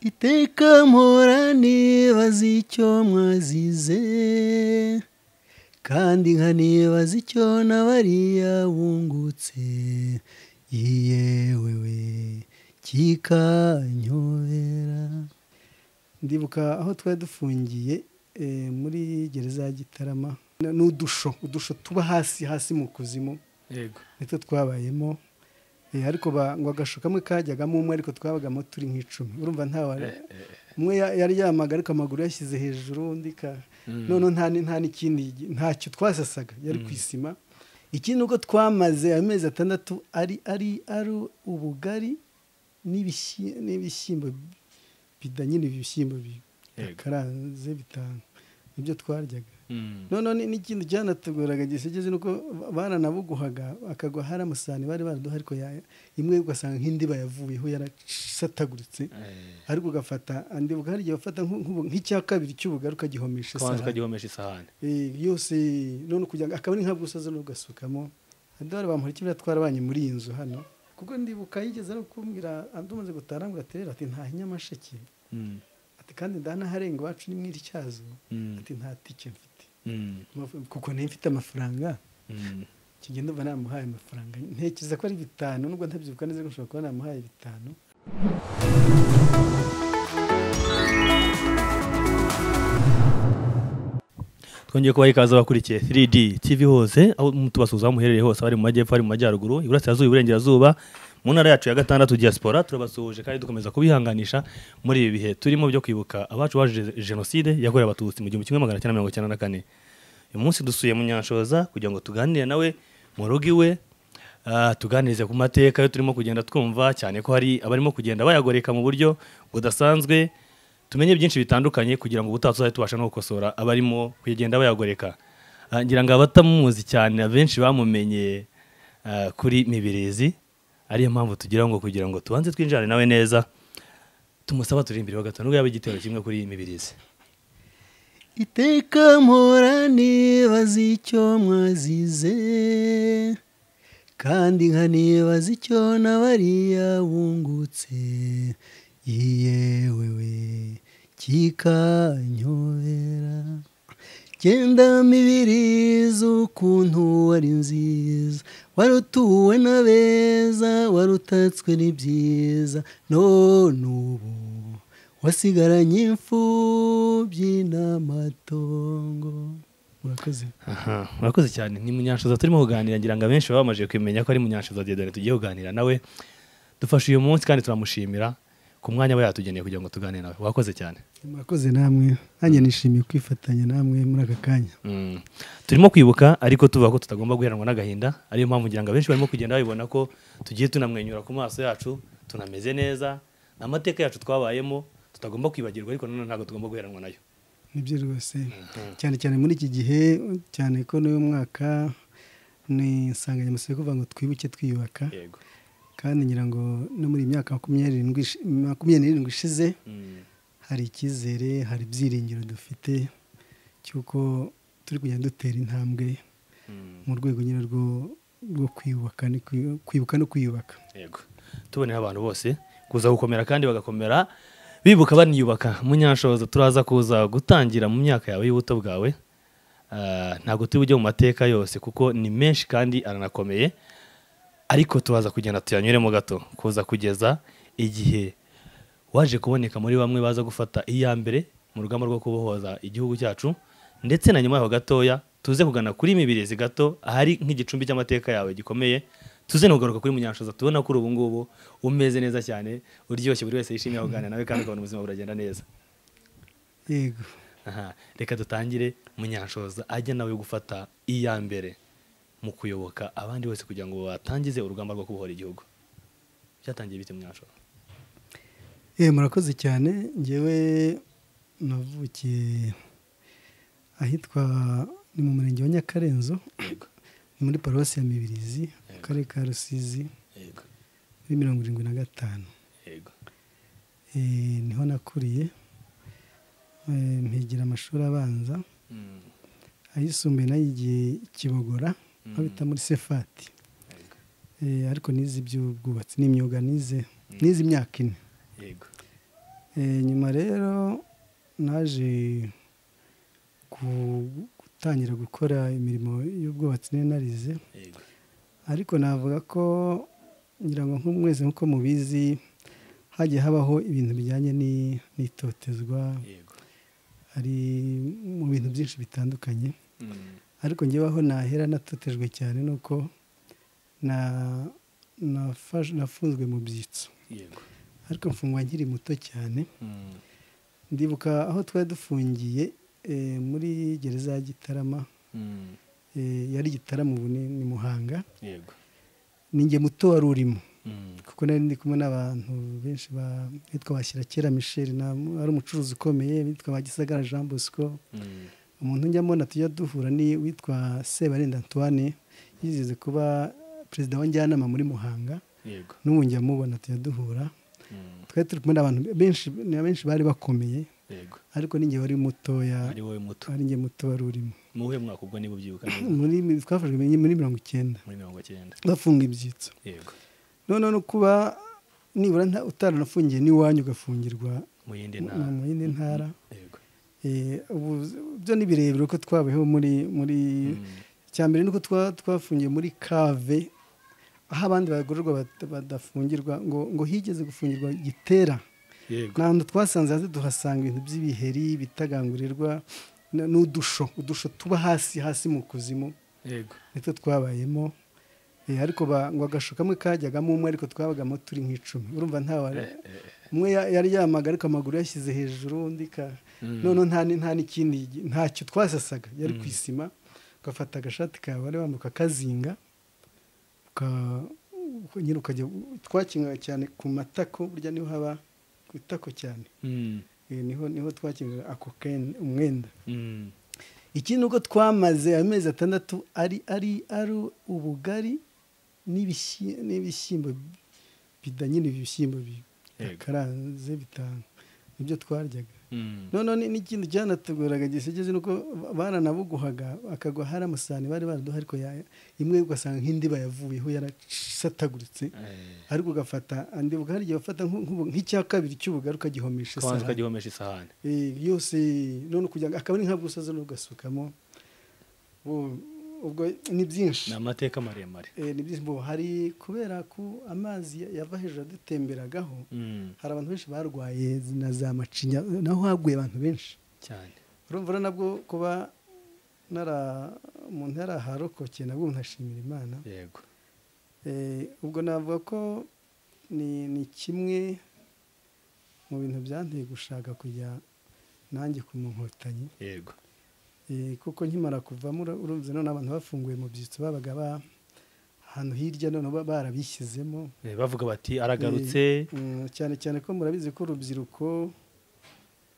iteka mporane bazi icyo mwazize kandi nkanibaza icyo na bariya bungutse yewewe kikanyobera ndibuka aho twari dufungiye muri gereza ya gitarama ni udusho udusho tuba hasi hasi mu kuzimu nitwo twabayemo ariko ngo agasho kamwe kajyagamo umwe ariko twabagamo turi nk'icumi urumva nta umwe yaryamaga ariko amaguru yashyize hejuru undi none nta n'ikindi ntacyo twasasaga yari ku isima ikindi uko twamaze amezi atandatu ari ari ari ubugari n'ibishyimbo nyine ibishyimbo bikaranze bitanu nibyo twaryaga none n'ikindi cyanatugoraga gisigeze nuko baranabuguhaga akagwa hari amasahani bari baraduha ariko imwe ugasanga nk'indi bayavuyeho yarasataguritse ariko ugafata andi hari igihe bafata nk'icya kabiri cy'ubugari ukagihomesha isahani yose none kugira ngo akaba ari nka bwusoze n'ugasukamo adore bamuha ikibira twarabanye muri iyi nzu hano kuko ndibuka yigeze no kumbwira andi umaze gutaha ngo aterere ati nta nyamasheke kandi ndanaharenga iwacu ni mw'iricyazo ati nta tike mfite kuko niba mfite amafaranga kigenda uba namuhaye amafaranga ntekereza ko ari bitanu nubwo ntabyibuka neza ko nshobora kuba namuhaye bitanu twongeye kubaha ikaze bakurikiye 3D TV hose aho tubasuhuza aho muherereye hose abari mu majyepfo ari mu majyaruguru iburasirazuba iburengerazuba mu ntara yacu ya gatandatu diaspora turabasuhuje kandi dukomeza kubihanganisha muri ibi bihe turimo byo kwibuka abacu baje jenoside yakorewe abatutsi mu gihumbi kimwe magana cyenda mirongo icyenda na kane uyu munsi dusuye munyanshoza kugira ngo tuganire nawe mu rugo iwe tuganirize ku mateka yo turimo kugenda twumva cyane ko hari abarimo kugenda bayagoreka mu buryo budasanzwe tumenye byinshi bitandukanye kugira ngo ubutaha tuzajye tubasha no gukosora abarimo kugenda bayagoreka ngira ngo abatamuzi cyane abenshi bamumenye kuri mibirizi ariyo mpamvu tugira ngo kugira ngo tubanze twinjirane nawe neza tumusaba turi imbere wa gatanu yaba igitero kimwe kuri iyi mibirizi iteka mporane bazi icyo mwazize kandi nkanibaza icyo na bariya bungutse yewewe kikanyobera genda mibirizi ukuntu wari nziza warutuwe na beza warutatswe n'ibyiza none ubu wasigaranye imfubyi n'amatongo murakoze murakoze cyane ni munyanshoza turimo kuganira ngira ngo abenshi baba bamaze kumenya ko ari munyanshoza dedane tugiye kuganira nawe dufashe uyu munsi kandi turamushimira ku mwanya aba yatugeneye kugira ngo tuganire nawe wakoze cyane murakoze namwe nanjye nishimiye kwifatanya namwe muri aka kanya turimo kwibuka ariko tuvuga ko tutagomba guheranwa n'agahinda ariyo mpamvu ngira ngo abenshi barimo kugenda babibona ko tugiye tunamwenyura ku maso yacu tunameze neza amateka yacu twabayemo tutagomba kwibagirwa ariko nanone ntabwo tugomba guheranwa nayo nibyo rwose cyane cyane muri iki gihe cyane ko n'uyu mwaka ni insanganyamatsiko yo kuvuga ngo twibuke twiyubaka kandi ngira ngo no muri iyi myaka makumyabiri n'irindwi ishize hari icyizere hari ibyiringiro dufite cy'uko turi kugenda dutera intambwe mu rwego nyine rwo kwibuka no kwiyubaka yego tubonera abantu bose kuza gukomera kandi bagakomera bibuka baniyubaka munyanshoza turaza kuza gutangira mu myaka yawe y'ubuto bwawe ntabwo turi bujye mu mateka yose kuko ni menshi kandi aranakomeye ariko tubaza kugenda tuyanyuremo gato kuza kugeza igihe waje kuboneka muri bamwe baza gufata iya mbere mu rugamba rwo kubohoza igihugu cyacu ndetse na nyuma yaho gatoya tuze kugana kuri mibirizi gato ahari nk'igicumbi cy'amateka yawe gikomeye tuze no kugaruka kuri munyanshoza tubona kuri ubu ngubu umeze neza cyane uryoshye buri wese yishimiye kuganira nawe kandi ukabona ubuzima buragenda neza yego reka dutangire munyanshoza ajya nawe gufata iya mbere mu kuyoboka abandi bose kugira ngo batangize urugamba rwo kubohora igihugu byatangiye bite munyanshoza yewe murakoze cyane ngewe navukiye ahitwa ni mu murenge wa nyakarenzo ni muri paruwasi ya mibirizi akarere ka rusizi muri mirongo irindwi na gatanu niho nakuriye mpigira amashuri abanza ayisumbuye nayigiye kibogora aho bita muri sefati ariko nize iby'ubwubatsi n'imyuga nize nize imyaka ine nyuma rero naje gutangira gukora imirimo y'ubwubatsi nari narize Yego. ariko navuga ko ngira ngo nk'umwese nk'uko mubizi hagiye habaho ibintu bijyanye ni- n'itotezwa Yego. hari mu bintu byinshi bitandukanye Mm. ariko ngeweho nahera natotejwe cyane nuko na nafash- nafunzwe mu byitso Yego. ariko mfungwa nkiri muto cyane Mm. ndibuka aho twari dufungiye eh, muri gereza ya gitarama Mm. eh, yari gitarama ubu ni ni muhanga Yego. ni njye muto wari urimo Mm. kuko nari ndi kumwe n'abantu benshi ba- bitwa bashyira kera michel na- ari umucuruzi ukomeye bitwa ba gisagara jean bosco Mm. umuntu njya mbona tujya duhura ni witwa sebarinda antoine yizeze kuba perezida wa njyanama muri muhanga Yego. n'ubu njya mubona tujya duhura Mm. twari turi kumwe n'abantu benshi ni benshi bari bakomeye Yego. ariko ninjye wari mutoya Ari wowe muto. ari njye muto wari urimo Mu wuhe mwaka ubwo niba ubyibuka neza? muri twafashwe muri mirongo icyenda Muri mirongo icyenda. bafunga ibyitso Yego. noneho no kuba nibura nta- utaranafungiye n'iwanyu ugafungirwa Mu yindi mu ntara. mu yindi ntara Yego. Eh, ubu byo ni birebire ko twabayeho muri muri Mm. icya mbere ni uko twa- twafungiye muri kave aho abandi bagororwa bata- badafungirwa ngo ngo higeze gufungirwa gitera Yego. nta hantu twasanze hasi tuhasanga ibintu by'ibiheri bitagangurirwa n- n'udusho udusho tuba hasi hasi mu kuzimu Yego. nitwo twabayemo Eh, ariko ba- ngo agasho kamwe kajyagamo umwe ariko twabagamo turi nk'icumi urumva ntawe umwe ya- yaryamaga ariko amaguru yashyize hejuru undi ka Mm. noneho nta ni- nta n'ikindi ntacyo twasasaga yari ku isima ugafata agashati kawe wari wambaye ukakazinga uka- uka- nyine ukajya twakingaga cyane ku matako burya niho haba ku itako cyane Mm. Eh, niho niho twakingaga ako ken- umwenda Mm. ikindi uko twamaze amezi atandatu ari ari ari ubugari n'ibishyi- n'ibishyimbo bida nyine ibishyimbo bi- Yego. bikaranze bitanu nibyo twaryaga Mm. noneho ni- n'ikintu cyanatugoraga gisegeze ni uko ba- baranabuguhaga akagwa hari amasahani bari baraduha ariko ya- imwe ugasanga nk'indi bayavuyeho yarasataguritse Eh. ariko ugafata andi hari igihe wafata nk'u- nk'u- nk'icya kabiri cy'ubugari ukagihomesha Kubanza isahani. ukagihomesha isahani. Eh, yose none kugira ngo akaba ari nka bwusoze n'ugasukamo Bu- ubwo ni byinshi Ni amateka maremare. Eh, ni byinshi bu- hari kubera ko amazi ya- yava hejuru adutemberagaho Mm. hari abantu benshi barwaye na za macinya naho haguye abantu benshi Cyane. urumva rero nabwo kuba nara umuntu yaraharokokeye nabwo nkashimira imana Yego. Eh, ubwo navuga ko ni ni kimwe mu bintu byanteye gushaka kujya nanjye ku mu nkotanyi Yego. Eh, kuko nkimara kuvamo ura- urumva none abantu bafunguye mu byitso babaga ba- ahantu hirya none ba- barabishyizemo Eh, Bavuga bati aragarutse. Mm, cyane cyane ko murabizi ko urubyiruko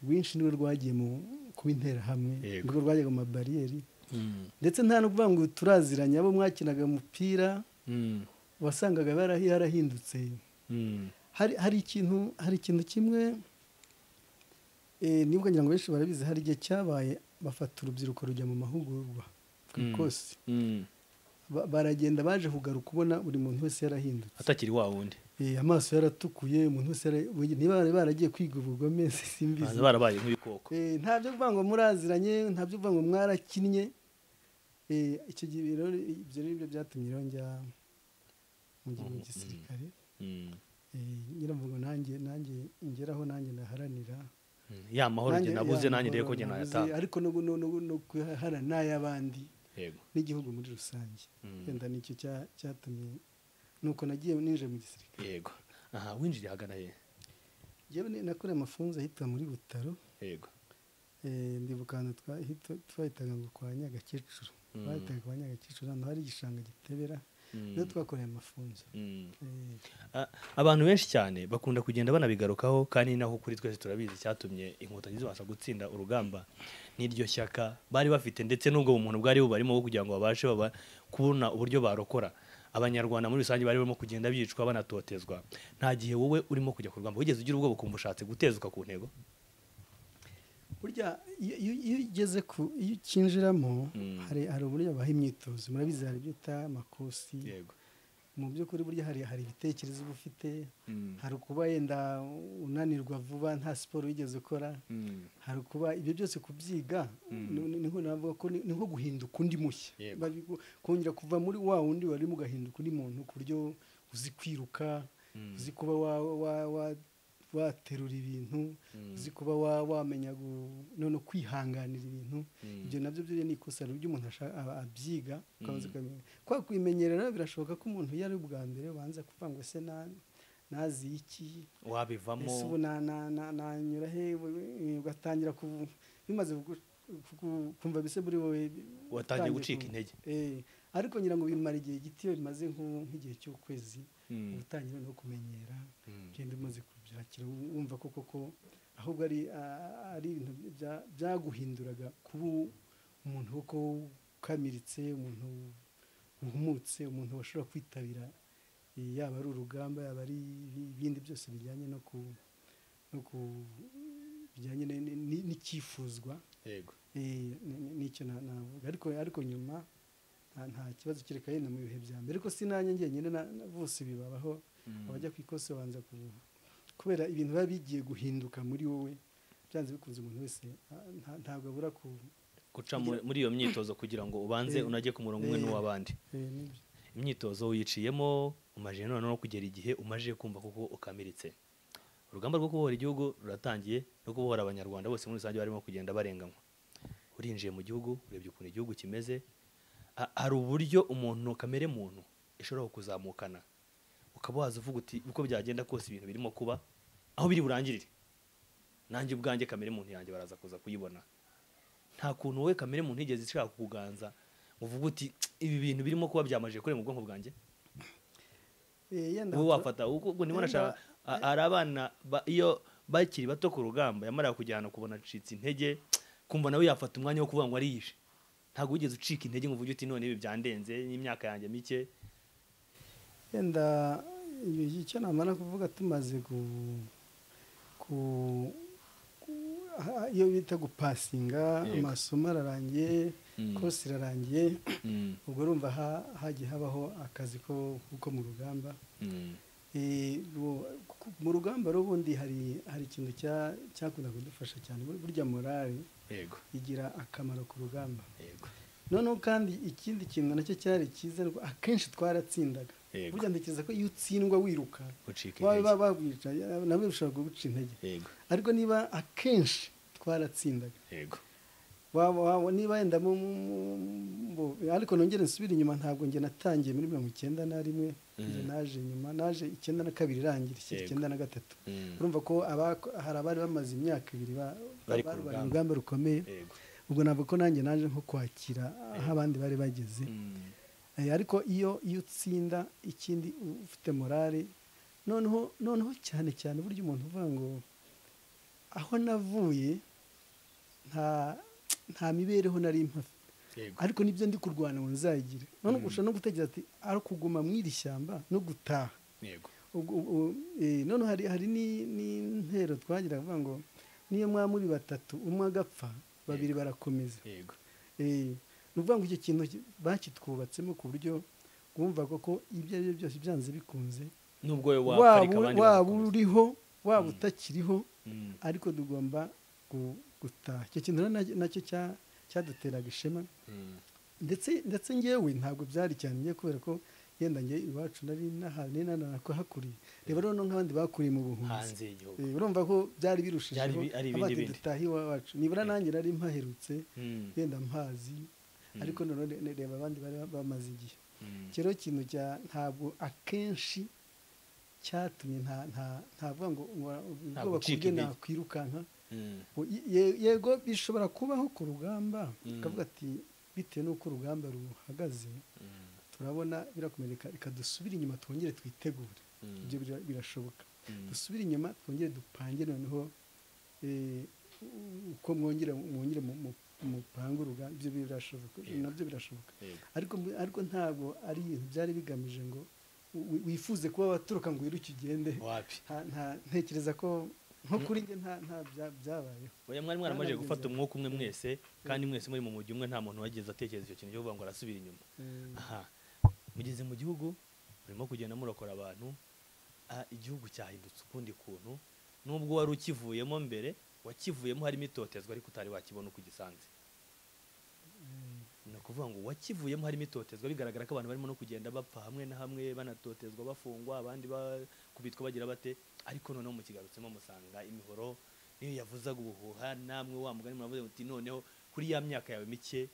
rwinshi niwe rwagiye mu kuba interahamwe Yego. nirwo rwajyaga mu mabariyeri Mm. ndetse nta no kuvuga ngo turaziranye abo mwakinaga umupira Mm. wasangaga barahi- yarahindutse Mm. hari hari ikintu hari ikintu kimwe eh, nibwo ngira ngo benshi barabizi hari igihe cyabaye bafata urubyiruko rujya mu mahugurwa Mm. kose Mm. Ba- baragenda baje kugaruka ubona buri muntu wese yarahindutse Atakiri wa wundi. Eh, amaso yaratukuye umuntu wese yara- we- niba bari baragiye kwiga ubugome simbizi Baza barabaye nk'ibikoko. Eh, nta byo kuvuga ngo muraziranye nta byo kuvuga ngo mwarakinnye Eh, icyo gihe rero ibyo ni byo byatumye rero njya mu gihe mu Mhm. gisirikare Mm. Eh, nyiravuga nanjye nanjye ngeraho nanjye naharanira Mm. Ya mahoro njye Nanjye- nabuze ya, nanjye rero ko amahoro njye nabuze, nayatanga. ariko no no- no- no kuyaharanira n'ay'abandi Yego. n'igihugu muri rusange Mm. wenda nicyo cya- cyatumye nuko nagiye ninjiye mu gisirikare Yego. Aha winjiriye ahagana he? yewe ni- nakoreye amafunzo ahitwa muri butaro Yego. eh, ndibuka ahantu twa- hito- twahitaga ngo kwa nyagakecuru Mm. bahitaga kwa nyagakecuru ahantu hari igishanga gitebera Mm. niho twakoreye amafunzo Mm. Eh, A- abantu benshi cyane bakunda kugenda banabigarukaho kandi ni naho kuri twese turabizi icyatumye inkotanyi zibasha gutsinda urugamba n'iryo shyaka bari bafite ndetse n'ubwo bumuntu bwari bubarimo bwo kugira ngo babashe baba- kubona uburyo barokora abanyarwanda muri rusange bari barimo kugenda bicwa banatotezwa nta gihe wowe urimo kujya ku rugamba wigeze ugira ubwoba ukumva ushatse gutezuka ku ntego burya iyo iyo- iyo ugeze ku iyo ukinjiramo Mm. hari hari uburyo baha imyitozo murabizi hari ibyo bita amakosi yego mu by'ukuri burya hari hari ibitekerezo uba ufite hari ukuba yenda unanirwa vuba nta siporo wigeze ukora hari ukuba ibyo byose kubyiga ni nko navuga ko ni nko guhinduka undi mushya kongera kuva muri wa wundi warimo ugahinduka undi muntu ku buryo uzi kwiruka uzi kuba waterura ibintu uzi kuba wamenya none kwihanganira ibintu ibyo nabyo byo ni ikosa ry'umuntu umuntu abyiga kwa kwimenyerera birashoboka ko umuntu iyo ari ubwa mbere ubanza kuvuga ngo ese nazi iki wabivamo ese ubu nanyura he ugatangira bimaze kumva bise muri wowe watangiye gucika intege ariko ngira ngo bimara igihe gito iyo bimaze nk'igihe cy'ukwezi ubutangira no kumenyera ugenda umaze kubyakira wumva ko koko ahubwo ari ibintu byaguhinduraga kuba umuntu kuko ukamiritse umuntu uhumutse umuntu washobora kwitabira yaba ari urugamba yaba ari ibindi byose bijyanye no ku bijyanye n'icyifuzwa n'icyo navuga ariko nyuma nta kibazo kereka yenda mu bihe bya mbere ariko sinange njyenyine bose bibabaho abajya ku ikosi babanza kubuha kubera ibintu biba bigiye guhinduka muri wowe byanze bikunze umuntu wese ntabwo abura guca muri iyo myitozo kugira ngo ubanze unajye ku murongo umwe n'uw'abandi imyitozo wiciyemo umaje noneho no kugera igihe umaje kumva kuko ukamiritse urugamba rwo kubohora igihugu ruratangiye no kubohora abanyarwanda bose muri rusange barimo kugenda barenganywa urinjiye mu gihugu urebye ukuntu igihugu kimeze hari uburyo umuntu kamere muntu ishobora kuzamukana ukaba waza uvuga uti uko byagenda kose ibintu birimo kuba aho biri burangirire nanjye ubwanjye kamere muntu yanjye baraza kuza kuyibona nta kuntu wowe kamere muntu igeze ishaka kukuganza uvuga uti ibi bintu birimo kuba byamajije kure mu bwonko bwanjye wowe wafata ubwo niba unashaka hari abana iyo bakiri bato ku rugamba yamara kujyana kubona acitse intege kumva nawe yafata umwanya wo kuvuga ngo ariyishe ntabwo wigeze ucika intege ngo uvuge uti none ibi byandenze n'imyaka yanjye mike yenda icyo namara kuvuga tumaze ku iyo bita gupasinga amasomo ararangiye kose irarangiye ubwo urumva hagiye habaho akazi ko mu rugamba mu rugamba rubundi hari hari ikintu cyakunda kudufasha cyane burya morale igira akamaro ku rugamba noneho kandi ikindi kintu nacyo cyari cyiza akenshi twaratsindaga burya ntekereza ko iyo utsindwa wiruka babwica nawe ushobora kuguca intege ariko niba akenshi twaratsindaga niba yenda ariko nongere nsubire inyuma ntabwo njye natangiye muri mirongo icyenda na rimwe njye naje nyuma naje icyenda na kabiri irangira ishyira icyenda na gatatu urumva ko hari abari bamaze imyaka ibiri barwanya urugamba rukomeye ubwo ntabwo ko nanjye naje nko kwakira aho abandi bari bageze ariko iyo iyo utsinda ikindi ufite morale noneho noneho cyane cyane burya umuntu uvuga ngo aho navuye nta nta mibereho nari mpafite ariko nibyo ndi kurwana ngo nzayigire none ushobora no gutekereza ati ari ukuguma mu iri shyamba no gutaha none hari n'intero twagira avuga ngo niyo mwaba muri batatu umwe agapfa babiri barakomeza ni ukuvuga ngo icyo kintu bakitwubatsemo ku buryo wumva ko ibyo ari byo byose byanze bikunze waba uriho waba utakiriho ariko tugomba gutaha icyo kintu nacyo cyaduteraga ishema ndetse ndetse ngewe ntabwo byari cyane ngewe kubera ko yenda ngewe iwacu nari nahari nakahakuriye reba rero nk'abandi bakuriye mu buhunzi urumva ko byari birushijeho abandi dutaha iwacu nibura nanjye nari mpaherutse yenda mpazi ariko nanone reba abandi bari bamaze igihe rero ikintu cya ntabwo akenshi cyatumye ntavuga ngo ubwoba ku bwe nakwirukanka yego bishobora kubaho ku rugamba ukavuga ati bitewe n'uko urugamba ruhagaze turabona birakomereka reka dusubire inyuma twongere twitegure ibyo birashoboka dusubire inyuma twongere dupange noneho uko mwongere mwongere mupange urugamba ibyo birashoboka nabyo birashoboka ariko ntabwo ari ibintu byari bigamije ngo wifuze kuba waturuka ngo wiruke ugende ntekereza ko nko kuri njye nta byabayeho oya mwari mwaramaze gufata umwuka umwe mwese kandi mwese muri mu mujyi umwe nta muntu wageze atekereza icyo kintu cyo kuvuga ngo arasubira inyuma aha mugeze mu gihugu murimo kugenda murokora abantu ah, igihugu cyahindutse ukundi kuntu nubwo wari ukivuyemo mbere wakivuyemo harimo itotezwa ariko utari wakibona uko ugisanze ni ukuvuga ngo wakivuyemo harimo itotezwa bigaragara ko abantu barimo no kugenda bapfa hamwe na hamwe banatotezwa bafungwa abandi bakubitwa bagira bate ariko noneho mukigarutsemo musanga imihoro niyo yavuzaga ubuhuha namwe wa mugani muravuze muti noneho kuri ya myaka yawe mike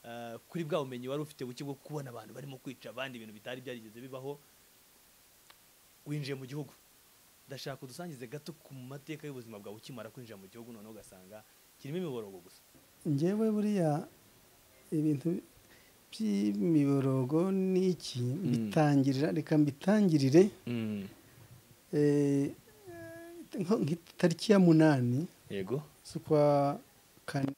ah, kuri bwa bumenyi wari ufite buke bwo kubona abantu barimo kwica abandi ibintu bitari byarigeze bibaho winjiye mu gihugu ndashaka udusangize gato ku mateka y'ubuzima bwawe ukimara kwinjira mu gihugu noneho ugasanga kirimo imiborogo gusa njyewe buriya ibintu by'imiborogo n'iki mbitangirira reka mbitangirire eh, nko- nk'itariki ya munani yego z'ukwa kane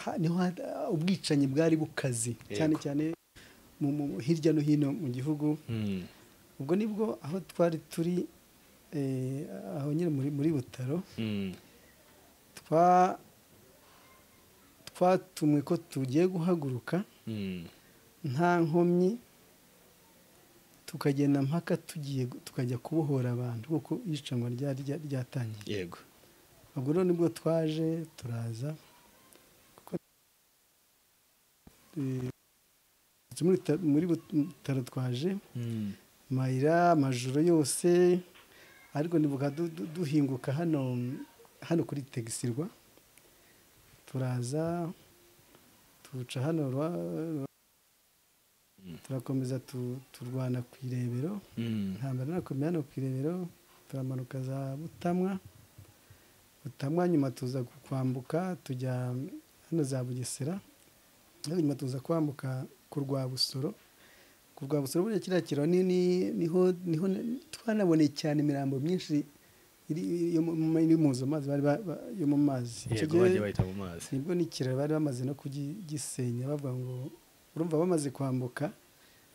ha- niho ha- ubwicanyi bwari bukaze cyane Yego. cyane mu- mu- hirya no hino mu gihugu ubwo nibwo aho twari turi eh, aho nyine muri muri butaro twa twatumwe ko tugiye guhaguruka nta nkomyi tukagenda mpaka tugiye gu- tukajya kubohora abantu kuko iyicanwa ryari rya- ryatangiye yego ubwo rero nibwo twaje turaza kuko Eh, muri ta- muri butaro twaje mayira amajoro yose ariko nibuka du- du- duhinguka hano hano kuri tegisirwa turaza tuca hano rwa- turakomeza tu- turwana ku irebero intambara irakomeye hano ku irebero turamanuka za butamwa butamwa nyuma tuza kwambuka tujya hano za bugesera ariko nyuma tuza kwambuka ku rwa busoro ku rwa busoro buriya kiriya kiraro ni- ni- niho niho na- twanaboneye cyane imirambo myinshi iri yo mu- mu- iri mu nzu amazi bari ba- ba- yo mu mazi Icyo yego gihe bagiye bahita mu mazi nibwo n'ikiraro bari bamaze no kugisenya bavuga ngo urumva bamaze kwambuka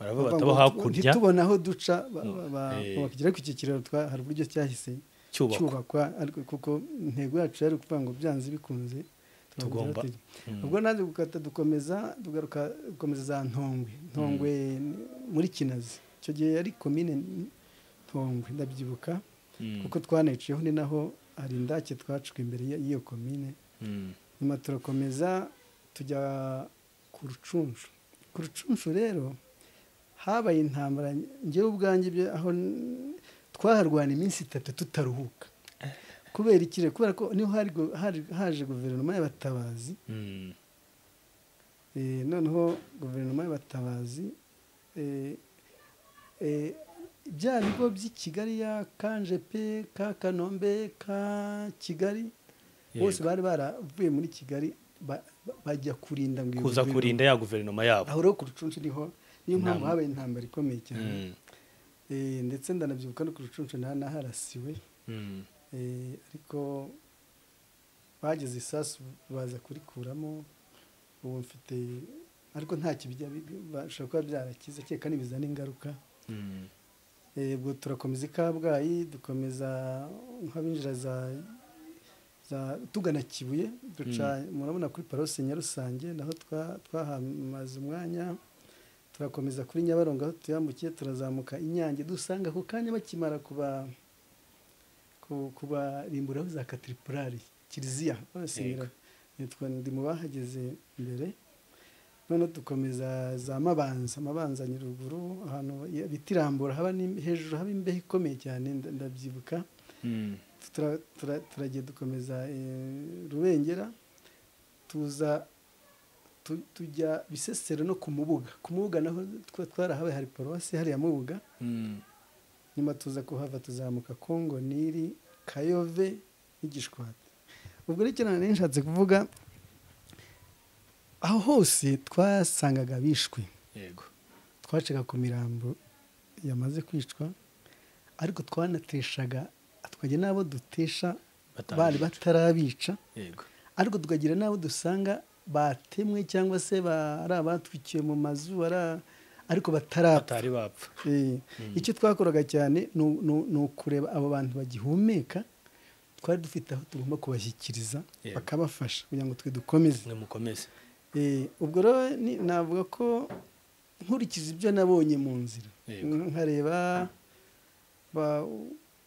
baravuga bavuga batabo ngo hakurya ntitubona aho duca ba- Mm, ba- ba- eh. bakagera ku iki kiraro twa- hari uburyo cyahise cyubakwa cyubakwa ariko kuko intego yacu yari ukuvuga ngo byanze bikunze turabigeraho Tugomba. turi. Mm. ubwo nanjye gukata dukomeza dugaruka dukomeza za ntongwe ntongwe ni- muri kinazi icyo gihe yari komine ntongwe ndabyibuka Mm. kuko twanaciyeho ni naho hari indake twacuka imbere y'i- y'iyo komine Mm. nyuma turakomeza tujya ku rucunshu ku rucunshu rero habaye intambara ngewe ubwanjye ibyo aho n- twaharwana iminsi itatu tutaruhuka kubera ikire kubera ko niho hari gu- hari- haje guverinoma y'abatabazi Mm. Eh, noneho guverinoma y'abatabazi eh, eh, bya bigo by'i kigali ya kanjepe ka kanombe ka kigali Yego. bose bari baravuye muri kigali ba- ba- bajya kurinda ngo iyo kuza guverinoma- kurinda ya guverinoma yabo aho rero ku rucunshu niho niyo mpamvu Intambara. habaye intambara ikomeye cyane Mm. Eh, ndetse ndanabyibuka no ku rucunshu na- naharasiwe Mm. Eh, ariko bageze isasu baza kurikuramo ubu mfite ariko nta kibijya bi- bashobora kuba byarakize kereka nibizana ingaruka Mm. Eh, ubwo turakomeza i kabgayi dukomeza nk'abinjira za za- tugana kibuye duca murabona kuri parose nyarusange naho twa- twahamaze umwanya turakomeza kuri nyabarongo aho tuyambukiye turazamuka inyange dusanga ako kanya bakimara kuba ku- kubarimburaho za katiripurari kiliziya babasenyera nitwa ndi mu bahageze mbere noneho dukomeza za mabanza mabanza nyiruguru ahantu bita irambura haba ni- hejuru haba imbeho ikomeye cyane nda- ndabyibuka Mm. Tura- tura- turagiye dukomeza eh, rubengera tuza tu- tujya bisesero no ku mubuga ku mubuga naho twa- twarahabaye hari paruwasi hariya mubuga Mm. nyuma tuza kuhava tuzamuka kongo niri kayove n'igishwati ubwo rero icyo nanone nshatse kuvuga aho hose twasangaga bishwe yego twacaga ku mirambo yamaze kwicwa ariko twanateshaga tukajya n'abo dutesha Batarabica. bari batarabica yego ariko tukagira n'abo dusanga batemwe cyangwa se ba- ari abatwikiwe mu mazu ari a- ariko batarapfa batari bapfa Eh, icyo twakoraga cyane ni u- ni u- ni ukureba abo bantu bagihumeka twari dufite aho tugomba kubashyikiriza Yego. bakabafasha kugira ngo twe dukomeze mwe mukomeze Eh, ubwo rero ni- navuga ko nkurikiza ibyo nabonye mu nzira Yego. nkareba ba-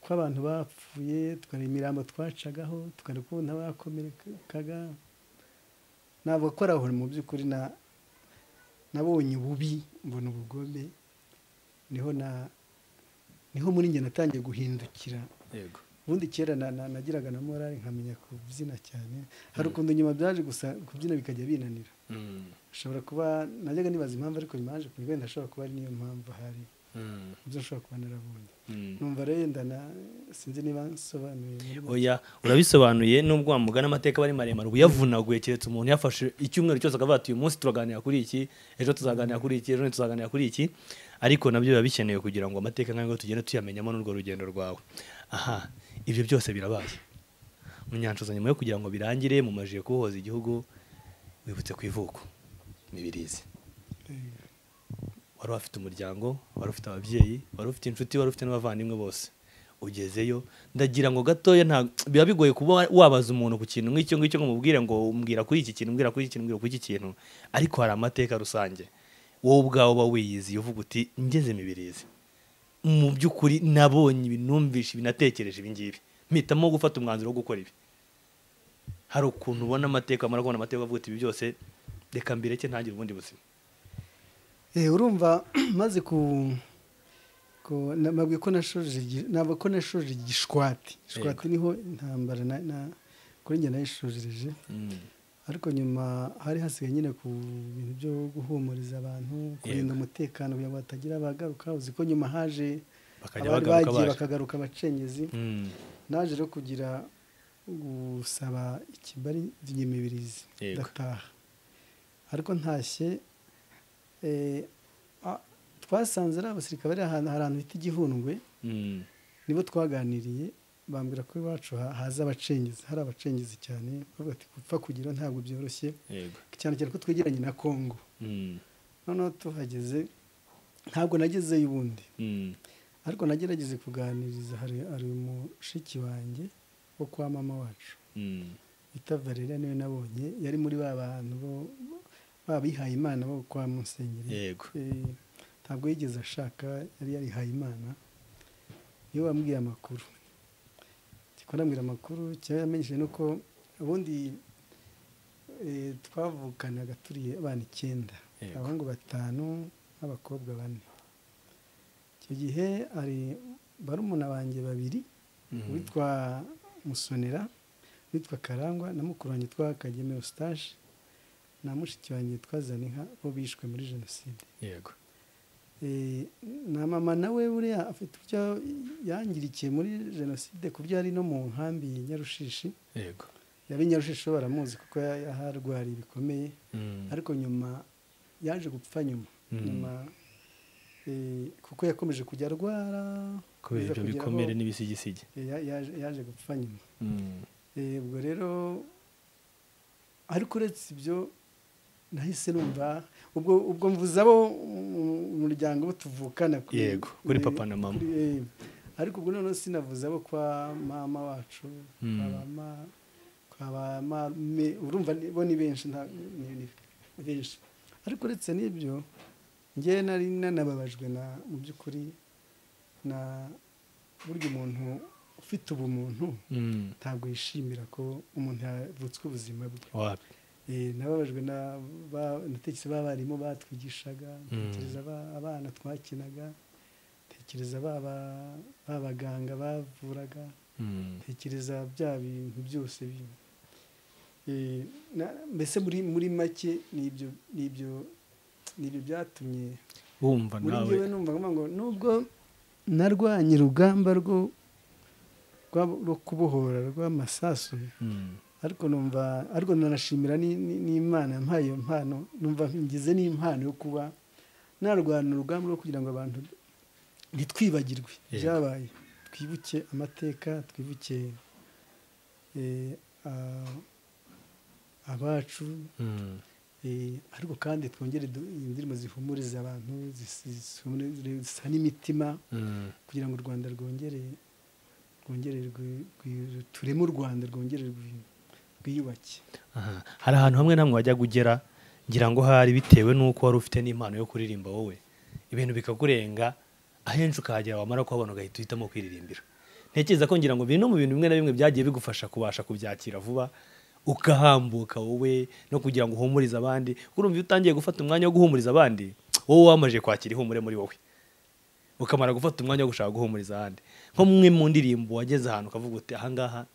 ko abantu bapfuye tukareba imirambo twacagaho tukareba ukuntu abakomerekaga ntabwo ko ari aho mu by'ukuri na nabonye ububi mbona ubugome niho na niho muri njye natangiye guhindukira yego ubundi kera na- na- nagiraga na morali nkamenya kubyina cyane hari ukuntu nyuma byaje gusa kubyina bikajya binanira Mm, ashobora kuba najyaga nibaza impamvu ariko bimaje kuri wenda ashobora kuba ari niyo mpamvu hari mm, ibyo nshobora kuba narabonye mm. numva rero yenda na- sinzi niba nsobanuye muri make. oya urabisobanuye nubwo wamugana amateka aba ari maremare uba uyavunaguye keretse umuntu yafashe icyumweru cyose akavuga ati uyu munsi turaganira kuri iki ejo tuzaganira kuri iki ejo tuzaganira kuri iki ariko nabyo biba bikenewe kugira ngo amateka nk'ayo tugende tuyamenyamo n'urwo rugendo rwawe aha ibyo byose birabaye munyanshoza nyuma yo kugira ngo birangire mumajije kubohoza igihugu wibutse ku ivuko ntibirizi Eh, wari ufite umuryango wari ufite ababyeyi wari ufite inshuti wari ufite n'abavandimwe bose ugezeyo ndagira ngo gatoya nta biba bigoye kuba wabaza umuntu ku kintu nk'icyo ngicyo ngo umubwire ngo umbwira kuri iki kintu umbwira kuri iki kintu umbwira kuri iki kintu ariko hari amateka rusange wowe ubwawe uba wiyiziye uvuga uti ngeze mibirizi mu by'ukuri nabonye ibi numvise ibi natekereje ibi ngibi mpitamo gufata umwanzuro wo gukora ibi hari ukuntu ubona amateka wamara kubona amateka uvuga uti ibi byose reka mbireke ntangire ubundi buzima eh, urumva maze ku ku- na- nabwiye ko nashoje igi- ntabwo ko nashoje igishwati ishwati niho intambara na- na- kuri njye nayishojereje ariko nyuma hari hasigaye nyine ku bintu byo guhumuriza abantu kurinda umutekano kugira ngo hatagira abagaruka uzi ko nyuma haje bakajya abari bagaruka bagiye baje bakagaruka abacengezi naje rero kugira gusaba ikibari ry'imibirizi Yego. ndataha ariko ntashye eh, a- twasanze ari abasirikare bari ahantu hari ahantu bita igihundwe nibo twaganiriye bambwira ko iwacu ha- haza abacengezi hari abacengezi cyane bavuga ati gupfa kugira ntabwo byoroshye cyane cyane ko twegeranye na kongo noneho tuhageze ntabwo nagezeyo ubundi ariko nagerageje kuganiriza hari hari umushiki wanjye wo kwa mama wacu bita Valeria niwe nabonye yari muri ba bantu bo babihaye imana bo kwa musenyeri yego Eh, ntabwo yigeze ashaka yari yarihaye imana niwe wambwiye amakuru kikora ambwira amakuru cyaba yamenyesheje nuko ubundi eh, twavukanaga turiye abana icyenda Yego. abahungu batanu n'abakobwa bane icyo gihe hari barumuna banjye babiri witwa musonera witwa karangwa na mukuru wanjye twa kageme eustache na mushiki wanjye twazana inka bo bishwe muri jenoside yego Eh, na mama nawe buriya afite ibyo yangirikiye muri jenoside ku byo yari no mu nkambi ya nyarushishi yego yaba i nyarushishi bo baramuzi kuko ya- yaharwariye bikomeye ariko nyuma yaje gupfa nyuma Mm. nyuma eh, kuko yakomeje kujya arwara kubera kugeza ibyo kugera aho- bikomere n'ibisigisigi Eh, ya- yaje- yaje gupfa nyuma Eh, ubwo rero ariko uretse ibyo nahise numva ubwo ubwo mvuze abo mu mu muryango bo tuvukana Yego, kuri papa na mama. kuri- eh, ariko ubwo noneho sinavuze abo kwa mama wacu kwa Mm. bama kwa bamarume urumva ni- bo ni benshi nta ni- ni benshi ariko uretse n'ibyo njyewe nari nanababajwe na mu by'ukuri na burya umuntu ufite ubumuntu ntabwo yishimira ko umuntu yavutswe ubuzima bwe wapi Eh, nababajwe na ba- natekereza b'abarimu batwigishaga ntekereza ba- abana twakinaga ntekereza ba ba- ba baganga bavuraga ntekereza bya bintu byose bi- Eh, na- mbese muri muri make n'ibyo n'ibyo n'ibyo byatumye wumva muri nawe njyewe numva ngira ngo nubwo narwanye urugamba rwo rwa- rwo kubohora rw'amasasu Mm. ariko numva ariko nanashimira ni- ni- n'imana yampaye iyo mpano numva ngize n'impano yo kuba narwana urugamba rwo kugira ngo abantu ntitwibagirwe Yego. byabaye twibuke amateka twibuke eh, a- abacu Mm. eh, ariko kandi twongere du- indirimbo zihumuriza abantu zis- zihumurize- zisa n'imitima Mm. kugira ngo u rwanda rwongere rwongere rwi- rwi- tureme u rwanda rwongere rwi- rwiyubake Aha. hari ahantu hamwe na hamwe wajyaga ugera ngira ngo hari bitewe n'uko wari ufite n'impano yo kuririmba wowe ibintu bikakurenga ahenshi ukahagera wamara kuhabona ugahita uhitamo kwiririmbira ntekereza ko ngira ngo bino mu bintu bimwe na bimwe byagiye bigufasha kubasha kubyakira vuba ukahambuka wowe no kugira ngo uhumurize abandi urumva iyo utangiye gufata umwanya wo guhumuriza abandi wowe wamaze kwakira ihumure muri wowe ukamara gufata umwanya wo gushaka guhumuriza abandi nko mwe mu ndirimbo wageze ahantu ukavuga uti ahangaha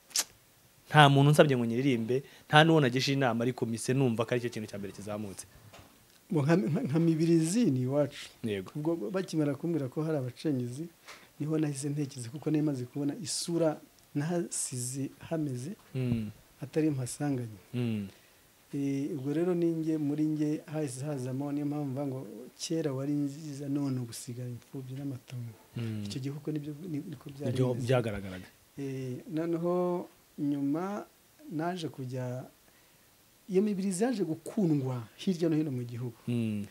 nta muntu unsabye ngo nyiririmbe nta n'uwo nagisha inama ariko mise numva ko aricyo kintu cya mbere kizamutse Bo nka- nka- nka mibirizi ni iwacu yego ubwo bakimara kumbwira ko hari abacengezi niho nahise ntekereza kuko nari maze kubona isura nahasize hameze Mm, atari mpasanganye mm, Eh, ubwo rero ninjye muri njye hahise hazamo niyo mpamvu mvuga ngo kera wari nziza none ugusigara imfubyi n'amatongo mm. icyo gihe uko nibyo ni- niko byari Ibyo bimeze. byagaragaraga Eh, noneho nyuma naje kujya iyo mibirizi yaje gukundwa hirya no hino mu gihugu Mm,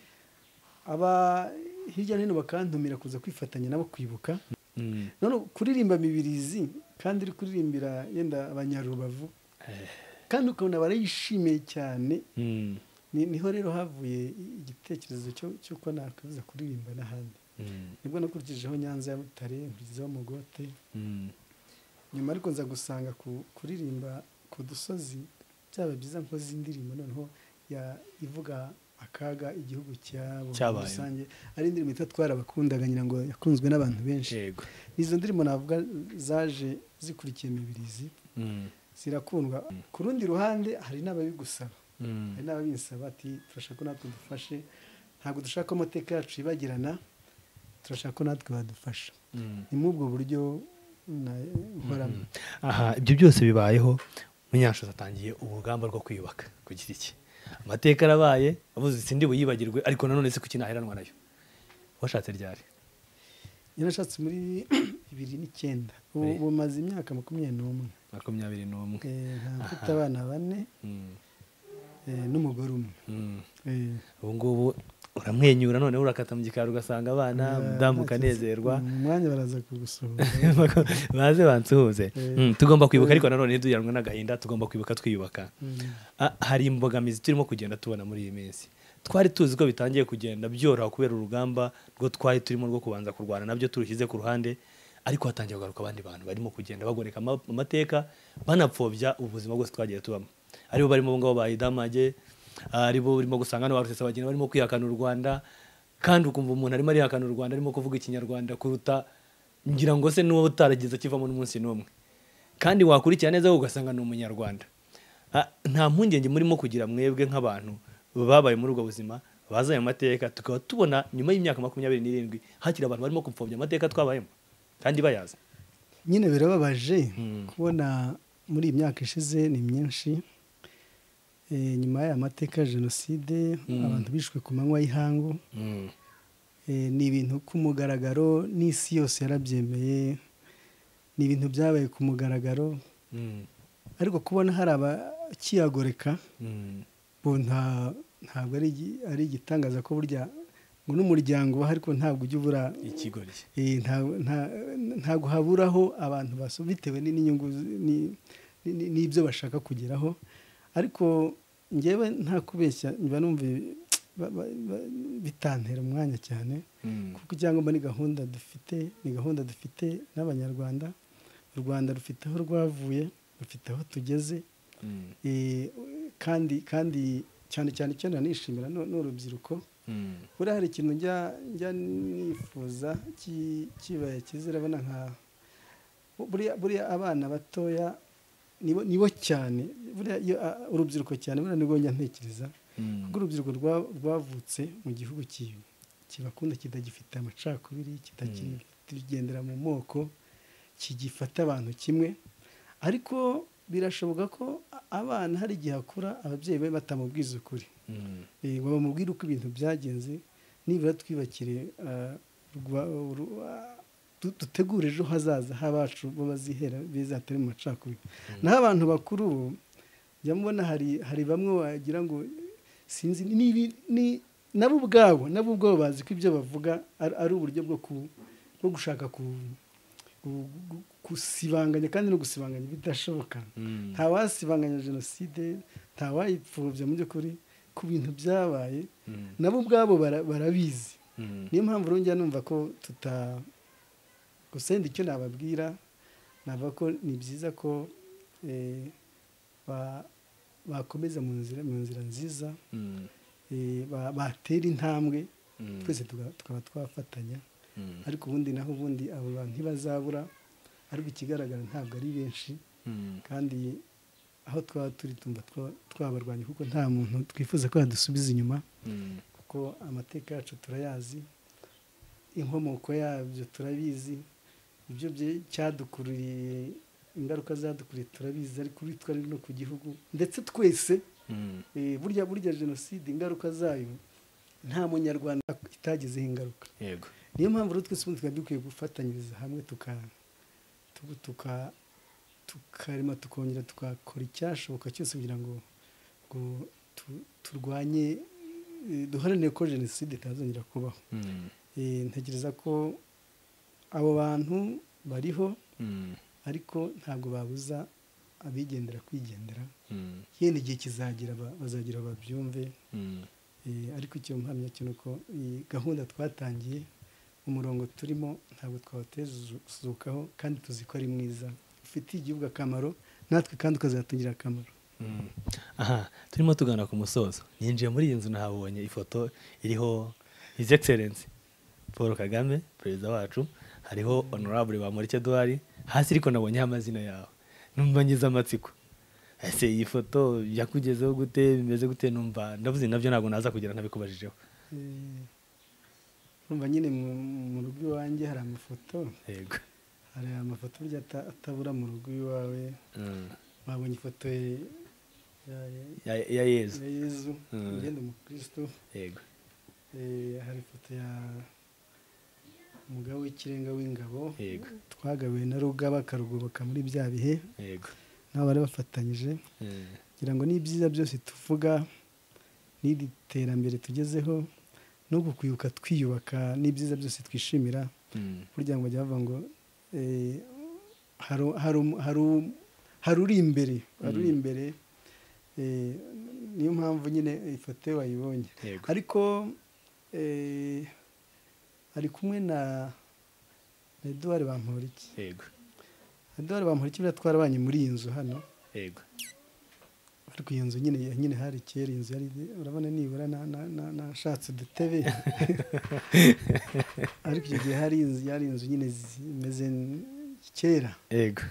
aba hirya no hino bakantumira kuza kwifatanya nabo kwibuka mm. none kuririmba mibirizi kandi uri kuririmbira yenda abanyarubavu Eh, kandi ukabona barayishimiye cyane mm, Ni- niho rero havuye igitekerezo cyo cy'uko nakaza kuririmba n'ahandi mm, nibwo nakurikijeho nyanza ya butare nkurikizaho mugote mm. nyuma ariko nza gusanga ku- kuririmba ku dusozi byaba byiza nkoze indirimbo noneho ya- ivuga akaga igihugu cyabo muri Cyabayeho. rusange ari indirimbo yitwa twarabakundaga ngira ngo yakunzwe n'abantu benshi yego izo ndirimbo navuga zaje zikurikiye mibirizi Mm, zirakundwa ku rundi ruhande hari n'ababigusaba mm, hari n'ababinsaba ati turashaka ko natwe dufashe ntabwo dushaka ko amateka yacu yibagirana turashaka ko natwe badufasha mm. ni muri ubwo buryo na- nkoramo aha ibyo byose bibayeho munyashoza atangiye urugamba rwo kwiyubaka ku giti cye amateka arabaye avuze isi ndi buyibagirwe ariko nanone si kuki naheranwa nayo washatse ryari yarashatse muri bibiri n'icyenda ubu Eh. bumaze imyaka makumyabiri n'umwe makumyabiri n'umwe Eh, nta- mfite Aha. abana bane Mm, eh, n'umugore umwe mm. Eh, ubu ngubu uramwenyura noneho urakata mu gikari ugasanga abana eh, mudamu nta ukanezerwa kibazo. mu mwanya baraza kugusohora baze bansuhuze Eh. Mm, tugomba kwibuka ariko nanone ntiduheranwe n'agahinda tugomba kwibuka twiyubaka Mm. Ah, hari imbogamizi turimo kugenda tubona muri iyi minsi twari tuzi ko bitangiye kugenda byoroha kubera urugamba rwo twari turimo rwo kubanza kurwana nabyo turushyize ku ruhande ariko hatangiye kugaruka abandi bantu barimo kugenda bagoreka ama- amateka banapfobya ubuzima bwose twagiye tubamo aribo barimo abo ngabo bahidamage aribo urimo gusanga hano ba rusesabagina barimo kwihakana u rwanda kandi ukumva umuntu arimo arihakana u rwanda arimo kuvuga ikinyarwanda kuruta ngira ngo se n'uwo utarageze akivamo n'umunsi n'umwe kandi wakurikira neza ugasanga ni umunyarwanda Ah, nta mpungenge murimo kugira mwebwe nk'abantu babaye muri ubwo buzima bazi ayo mateka tukaba tubona nyuma y'imyaka makumyabiri n'irindwi hakiri abantu barimo gupfobya amateka twabayemo kandi bayazi nyine birababaje Mm. kubona muri iyi myaka ishize ni myinshi Eh, nyuma y'aya mateka ya jenoside Mm. abantu bishwe ku manywa y'ihangu Eh, ni ibintu ku mugaragaro n'isi yose yarabyemeye ni ibintu byabaye ku mugaragaro Mm, ariko kubona hari abakiyagoreka mm, ubu nta ntabwo ari igi- ari igitangaza ko burya ngo n'umuryango ubaho ariko ntabwo ujya ubura ikigoryi eh, nta- nta- ntabwo haburaho abantu baso bitewe ni- n'inyungu z- ni- ni- n'ibyo bashaka kugeraho ariko ngewe nta kubeshya mba numva ibi- ba- ba- ba- bitantera umwanya cyane Mm, kuko icyangombwa ni gahunda dufite ni gahunda dufite n'abanyarwanda u rwanda rufite aho rwavuye rufite aho tugeze mm, Eh, kandi kandi cyane cyane icyo nanishimira ni ni urubyiruko mm, buriya hari ikintu njya njya nifuza ki- kibaya cyiza urabona nka buriya buriya abana batoya nibo nibo cyane buriya iyo, ah, urubyiruko cyane buriya nibwo njya ntekereza mm, kuko urubyiruko rwa- rwavutse mu gihugu ki- kibakunda kitagifite amacakubiri kitakigendera mu moko kigifata abantu kimwe ariko birashoboka ko a- abana hari igihe akura ababyeyi be batamubwiza ukuri mm, Eh, ngo bamubwire uko ibintu byagenze nibura twibakire ah, urwa- uru- ah, du- dutegure ejo hazaza h'abacu b'abazihera beza hatari mu macakubiri naho abantu bakuru ubu njya mbona hari hari bamwe wagira ngo sinzi ni- ni ibi- ni- nabo ubwabo nabo ubwabo bazi ko ibyo bavuga ari ari uburyo bwo ku- bwo gushaka ku- ku- gu- gusibanganya kandi no gusibanganya ibidashoboka mm. nta wasibanganya jenoside nta wayipfobya mu by'ukuri ku bintu byabaye nabo ubwabo bara- barabizi niyo mpamvu urongera numva ko tuta gusa wenda icyo nababwira navuga ko ni byiza ko eh, ba- bakomeza mu nzira mu nzira nziza eh, ba- batera intambwe twese tuga- tukaba twafatanya ariko ubundi naho ubundi abo bantu ntibazabura ariko ikigaragara ntabwo ari benshi kandi aho twaba turi tumva twa- twabarwanya kuko nta muntu twifuza ko yadusubiza inyuma kuko amateka yacu turayazi inkomoko yabyo turabizi ibyo bye- cyadukururiye ingaruka zadukuriye turabizi ariko uri twari no ku gihugu ndetse twese eh, burya burya jenoside ingaruka zayo nta munyarwanda itagizeho ingaruka yego niyo mpamvu rero twese ubundi twari dukwiye gufatanyiriza hamwe tuka tuka- tuka- tukarema tukongera tukakora icyashoboka cyose kugira ngo ngo tu- turwanye eh, duharanire ko jenoside itazongera kubaho Eh, ntekereza ko abo bantu bariho ariko ntabwo babuza abigendera kwigendera yenda igihe kizagera ba- bazagira babyumve Eh, ariko icyo mpamya cyo ni uko iyi gahunda twatangiye umurongo turimo ntabwo twawutezukaho kandi tuzi ko ari mwiza ufitiye igihugu akamaro natwe kandi ukazatugirira akamaro Mm. aha turimo tugana ku musozo yinjiye muri iyi nzu nahabonye ifoto iriho his excellence paul kagame perezida wacu hariho honorable bamurike duhari hasi ariko nabonyeho amazina yawe numva ngize amatsiko ese iyi foto yakugezeho gute bimeze gute numva ndavuze nabyo ntabwo naza kugira ntabikubajijeho Eh, urumva nyine mu- mu rugo iwanjye hari amafoto yego hari amafoto burya ata- atabura mu rugo iwawe Mm. wabonye ifoto ya- ya- ya- ya ya yezu ya yezu Mm. ugenda umukristo yego Eh, hari ifoto ya umugabo w'ikirenga w'ingabo yego twagabiwe na rugaba akarugoboka muri bya bihe yego nabo bari bafatanyije Mm. kugira ngo n'ibyiza byose tuvuga n'iri terambere tugezeho no kwibuka twiyubaka n'ibyiza byose twishimira Mm. burya ngo bajya bavuga ngo eh, hari- hari um- hari um- hari uri imbere hari uri imbere eh, niyo mpamvu nyine ifoto ye wayibonye yego ariko eh, ari kumwe na na eduwari bamporiki yego eduwari bamporiki buriya twarabanye muri iyi nzu hano yego ariko iyo nzu nyine nyine hari kera inzu yari urabona nibura na- na- na- nashatse udutebe ariko icyo gihe hari inzu yari inzu nyine zimeze n- kera yego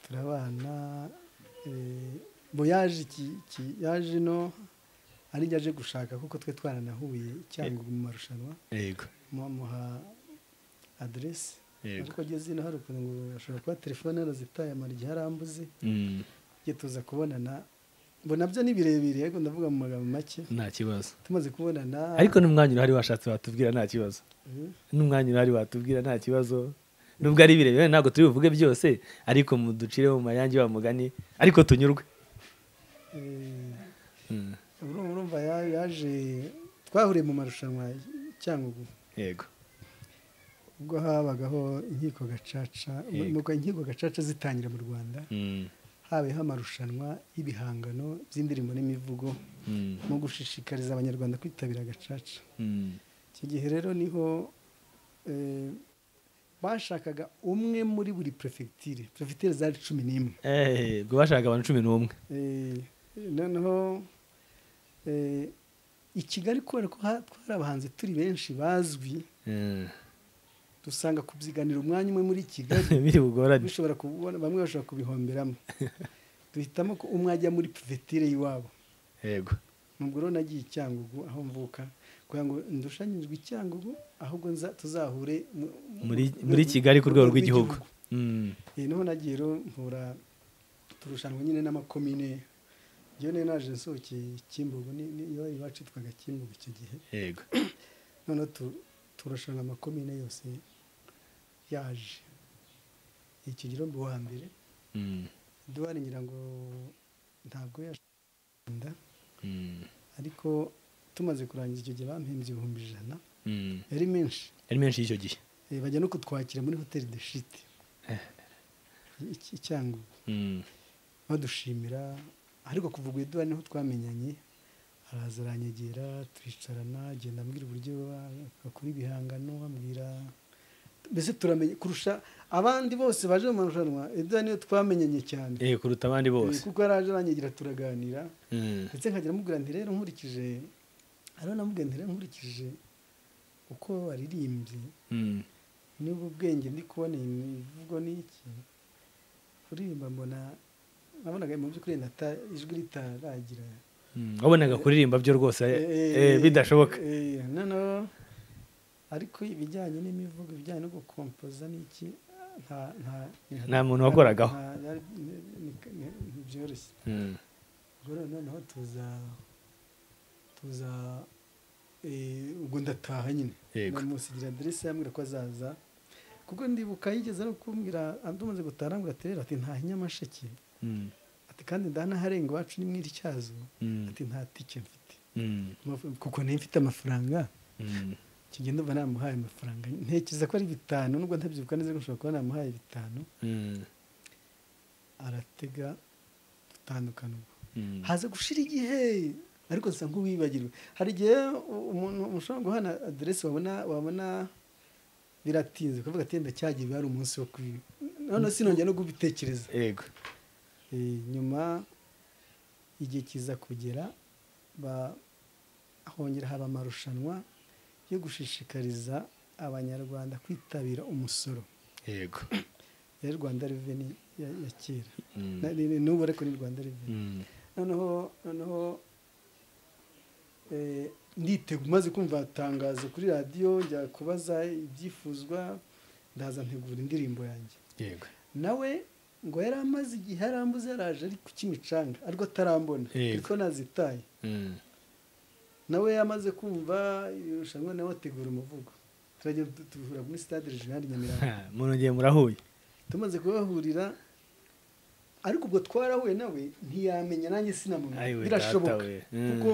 turabana eh, bo yaje iki- iki- yaje no ari njye aje gushaka kuko twe twaranahuye cyangwa mu marushanwa yego muha aderesi yego ariko ageze ino hari ukuntu ngo ashobora kuba telefone yarazitaye amara igihe arambuze Mm. tujye tuza kubonana ngo nabyo ni birebire ariko ndavuga mu magambo make nta kibazo tumaze kubonana ariko n'umwanya urahari washatse watubwira nta kibazo Mhm. n'umwanya urahari watubwira nta kibazo nubwo ari birebire ntabwo turi buvuge byose ariko muducire mu mayange wa mugani ariko tunyurwe Eh, Mm, urumva urumva ya- yaje twahuriye mu marushanwa ya cyangugu yego ubwo habagaho inkiko gacaca Yego. nuko inkiko gacaca zitangira mu rwanda Mm, habayeho amarushanwa y'ibihangano by'indirimbo n'imivugo mm, mu gushishikariza abanyarwanda kwitabira gacaca mm, icyo gihe rero niho eh, bashakaga umwe muri buri perefegitire perefegitire zari cumi n'imwe eh, ubwo bashaka abantu cumi n'umwe Eh, noneho eh, i kigali kubera ko ha- twari abahanzi turi benshi bazwi Mm. dusanga kubyiganira umwanya umwe muri kigali biri bugorane bishobora kubona bamwe bashobora kubihomberamo duhitamo ko umwe ajya muri pivetire y'iwabo yego nubwo rero nagiye i cyangugu aho mvuka kugira ngo ndushanyirizwe i cyangugu ahubwo nza tuzahure mu- mu- muri mu- muri mu- kigali ku mu rwego rw'igihugu Mm, Eh, niho nagiye rero mpura turushanwa nyine n'amakomine njyewe nari naje nsohokeye kimbugu ni- ni- yo iwacu yitwaga kimbugu icyo gihe yego noneho tu- turushanwa amakomine yose yaje icyo gihe mbi wa mbere Mm, duhari ngira ngo ntabwo yashanda mm, ariko tumaze kurangiza icyo gihe bampembye ibihumbi ijana mm. yari menshi ari menshi y'icyo gihe Eh, bajya no kutwakira muri hoteli de shite icyangugu Mm, badushimira ariko kuva ubwo duhari niho twamenyanye araza aranyegera twicarana agenda ambwira uburyo bakora ibihangano bambwira mbese turamenye kurusha abandi bose baje mu marushanwa ibyo niyo twamenyanye cyane eh kuruta abandi bose kuko yaraje aranyegera turaganira Mm. ndetse nkajya amubwira nti rero nkurikije ariho namubwira nti rero nkurikije uko waririmbye Mm. niba ubwenge ndi kubona iyi mivugo ni iki kuririmba mbona nabonaga mu by'ukuri nata ijwi ritaragira Mm. wabonaga kuririmba byo rwose eh, Eh, eh, bidashoboka eh, noneho ariko ibijyanye n'imivugo ibijyanye no gukompoza n'iki nta nta Nta muntu wakoragaho. nta- nta- ni- ni- ni- ntibyoroshye Mm. ubwo rero noneho tuza tuza eh, ubwo ndataha nyine Yego. namusigira aderese yambwira ko azaza kuko ndibuka yigeze no kumbwira tumaze gutaha ngo aterera ati nta nyamasheke Mm. ati kandi ndanaharenga iwacu ni mw'ityazo Mm. ati nta tike mfite Mm. Amaf- kuko niba mfite amafaranga Mm. kigenda uba namuhaye amafaranga ntekereza ko ari bitanu nubwo ntabyibuka neza ko nshobora kuba namuhaye bitanu Mm. aratega dutandukana ubwo Mm. haza gushira igihe ariko nsa nk'uwibagirwe hari igihe u- umuntu ushobora guhana aderesi wabona wabona biratinze kuvuga ati "Yenda cyagiye biba hari umunsi wo kwiba noneho sinongera no kubitekereza yego Eh, nyuma igihe kiza kugera ba- hongera haba amarushanwa yo gushishikariza abanyarwanda kwitabira umusoro yego yari rwanda reveni ya, ya kera Mm. Na- ni- ni- n'ubu ariko ni rwanda reveni Mm. noneho noneho eh, nditegura maze kumva itangazo kuri radiyo njya kubaza ibyifuzwa ndaza ntegura indirimbo yanjye yego nawe ngo yari amaze igihe arambuze yaraje ari ku kimicanga ariko atarambona Yego. ariko nazitaye Mm. nawe yamaze kumva irushanwa nawe ategura umuvugo turajya tu- duhura muri stade regionali nyamirambo Ha, munongeye murahuye tumaze kubahurira ariko ubwo twarahuye nawe ntiyamenya nanjye sinamumenya Ayiwe, birashoboka data we. Mm. kuko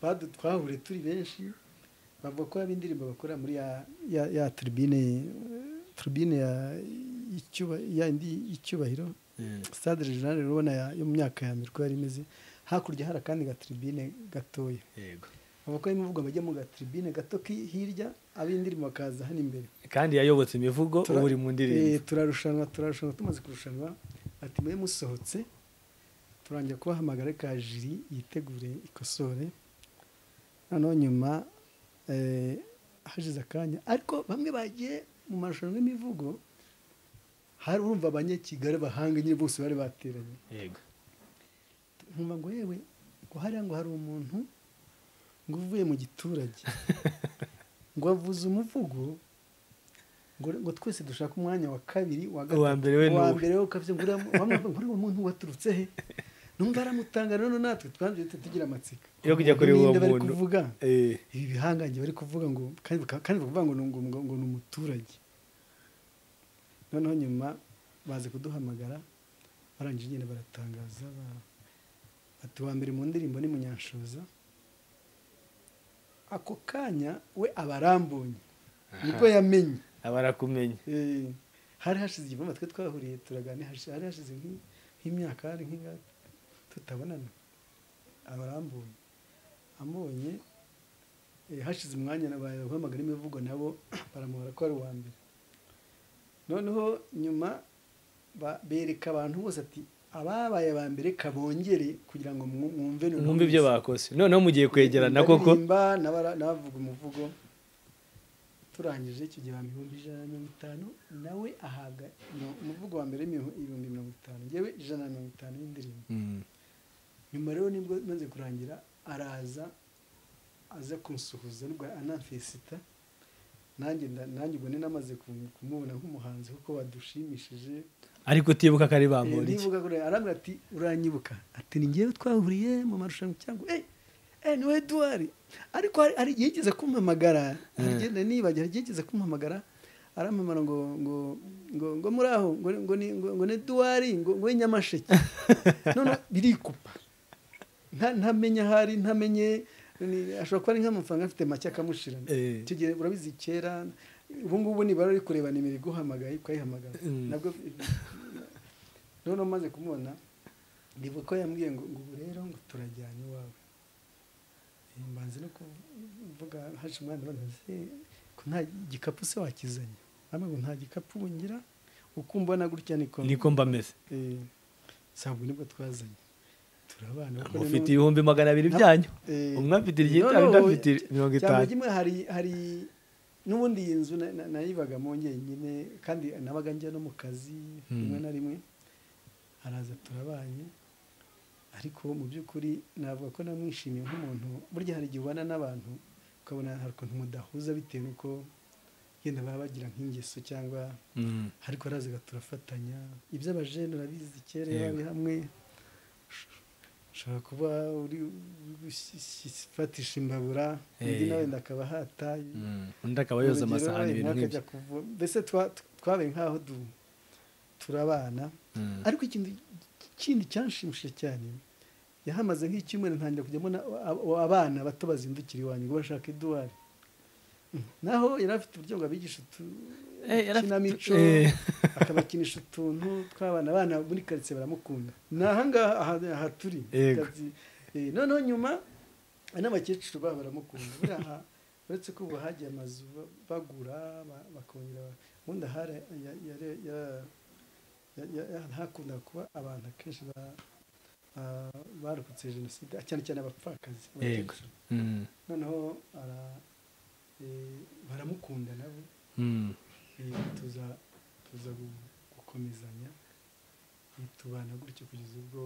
badu- twahuriye turi benshi bavuga ko haba indirimbo bakora muri ya ya, ya turbine turbine ya icyuba- ya indi y'icyubahiro Mm. stade regionale rero ubona ya- yo mu myaka ya mbere uko yari imeze hakurya hari akandi gatribine gatoya yego abakora imivugo bajya mu gatribine gato ki- hirya ab'indirimbo bakaza hano imbere kandi yayobotse imivugo ubu uri mu Eh, ndirimbo turarushanwa turarushanwa tumaze kurushanwa ati mwe musohotse turangira kubahamagara ka jiri yitegure ikosore noneho nyuma eh, hashize akanya ariko bamwe bagiye mu marushanwa y'imivugo hari urumva abanyakigali bahanga nyine bose bari bateranye yego nkumva ngo yewe ngo hariya ngo hari umuntu ngo uvuye mu giturage ngo avuze umuvugo ngo, ngo twese dushaka umwanya wa kabiri wa gatatu Uwa mbere we ni uwa uwe. mbere we kabisa ngo uriya- wamwe bavuga ngo uriya muntu waturutse he numva aramutanga rero natwe twanze duhita tugira amatsiko yo kujya kuri uwo Ninde bari muntu kuvuga Eh, ibi bihangange bari kuvuga ngo kandi baka- kandi bakavuga ngo ni ngo- ngo- ngo ni umuturage noneho nyuma baze kuduhamagara barangije nyine baratangaza ba- bati wa mbere mu ndirimbo ni munyanshoza ako kanya we abarambonye nibwo yamenye aba arakumenya Eh, hari hashize igihe twe twahuriye turaganira hashi- hari hashize nk'i- nk'imyaka hari nk'ingahe tutabonana abarambuye ambonye eh, hashize umwanya guhamagara imivugo nabo baramubara ko ari uwa mbere noneho nyuma ba- bereka abantu bose ati ababaye aba mbere kabongere kugira ngo mwu- mwumve noneho mwumve ibyo mwese." bakoze noneho mugiye kwegerana koko Ndaririmba, n'abara- n'abavuga umuvugo turangije icyo gihe bampa ibihumbi ijana na mirongo itanu nawe ahabwa no- umuvugo wa mbere w'imihu- ibihumbi mirongo itanu ngewe ijana na mirongo itanu y'indirimbo Mm. nyuma rero nibwo maze kurangira araza aza kunsuhuza nubwo anamfesita nanjye nda- nanjye ubwo nari namaze kum- kumubona nk'umuhanzi kuko badushimishije ariko utibuka ko ari Eh, bambonye ndibuka kure arambwira ati uranyibuka ati ni ngewe twahuriye mu marushanwa cyangwa eh eh ni we duwari ariko hari- hari igihe yigeze kumpamagara hari igihe nari nibagiwe, hari igihe yigeze kumpamagara arampamagara ngo ngo ngo ngo muri aho ngo ngo ni ngo, ngo ni duwari ngo ngo ni nyamasheke none birikupa nta- ntamenye ahari ntamenye ni- ashobora kuba ari nk'amafaranga afite make akamushirana Eh. icyo gihe urabizi kera ubu ngubu nibara uri kureba nimero iguhamagaye ukayihamagara Mm. nabwo noneho maze kumubona ndibuka ko yambwiye ngo ngo ubu rero ngo turajyana iwawe mbanze no kuvuga haje umwana banaze ko nta gikapu se wakizanye hamwe ngo nta gikapu ngira uko mbona gutya niko niko mba meze Eh, sabwo nibwo twazanye turabana kuko ni mufite n'ubu- ibihumbi magana abiri byanyu Eh, umwe afite no, iryitanu no, undi afite mirongo cyangwa itanu kimwe hari hari n'ubundi iyi nzu na- na- nayibagamo njyenyine kandi nabaga njya no mu kazi Hmm. rimwe na rimwe araza turabanye ariko mu by'ukuri navuga ko namwishimiye nk'umuntu burya hari igihe ubana n'abantu ukabona hari ukuntu mudahuza bitewe n'uko yenda baba bagira nk'ingeso cyangwa Mm. ariko arazaga turafatanya iby'abajene urabizi kera Yego. bari hamwe ushobora kuba uri gufatisha imbabura undi Eh. nawe ndakaba hataye Mm. undi akaba yoza amasahani ibintu nk'ibyo mbese twa- twabaye nk'aho du- turabana Mm. ariko ikintu kindi cyanshimishije cyane yahamaze nk'icyumweru ntangira kujya mbona abo abana bato bazindukira iwanyu ngo bashaka iduwari naho yari afite uburyo ngo abigisha Eh, yari afite- udukinamico eh. akabakinisha utuntu tw'abana abana muri karitsiye baramukunda ni ahangaha aha- aha turi Yego. Kazi- eh, noneho nyuma n'abakecuru babo baramukunda buriya aha uretse ko ubu hagiye amazu ba- bagura ba- bakongera ba- ubundi ahari ya- ya- ya- ya- ya- ya- hakundaga kuba abantu akenshi ba- ba- barokotse jenoside cyane cyane abapfakazi Yego. abakecuru. Mm. noneho ara- eh, baramukunda nabo Mm. eh, tuza tuza gu- gukomezanya eh, tubana gutyo kugeza ubwo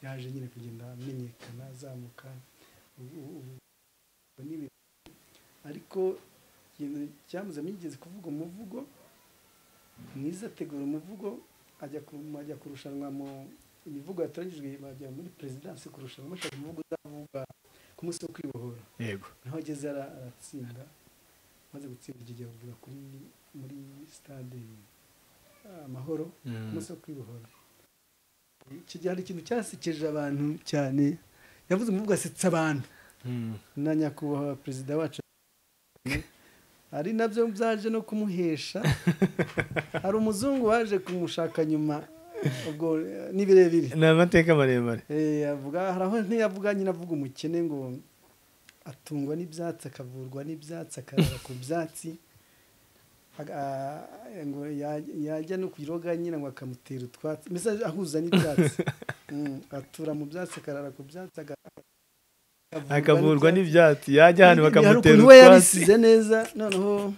yaje nyine kugenda amenyekana azamuka ubu- ubu- ubu ni ibintu. ariko ikintu cyamuzamo yigeze kuvuga umuvugo mwiza ategura umuvugo ajya ku- ajya kurushanwa mu imivugo yatoranyijwe bajya muri perezidansi kurushanwa bashaka umuvugo uzavugwa ku munsi wo kwibohora yego naho ageze ara- aratsinda maze gutsinda icyo gihe bavuga kuri muri stade eh, amahoro Mm. umunsi wo kwibohora icyo gihe hari ikintu cyasekeje abantu cyane yavuze umuvugo asetsa abantu Mm. na nyakubahwa perezida wacu ari nabyo byaje no kumuhesha hari umuzungu waje kumushaka nyuma ubwo eh, ni birebire ni amateka maremare Eh, avuga hari aho ntiyavuga nyine avuga umukene ngo atungwa n'ibyatsi akavurwa n'ibyatsi akarara ku byatsi Aga- a- ngo ya- yajya no ku iroga nyine ngo akamutera utwatsi mbese ahuza n'ibyatsi Mm, atura mu byatsi akarara ku byatsi aga- akavurwa n'ibyatsi yajya hano Ibi- ibi hari bakamutera ukuntu we utwatsi yabisize neza noneho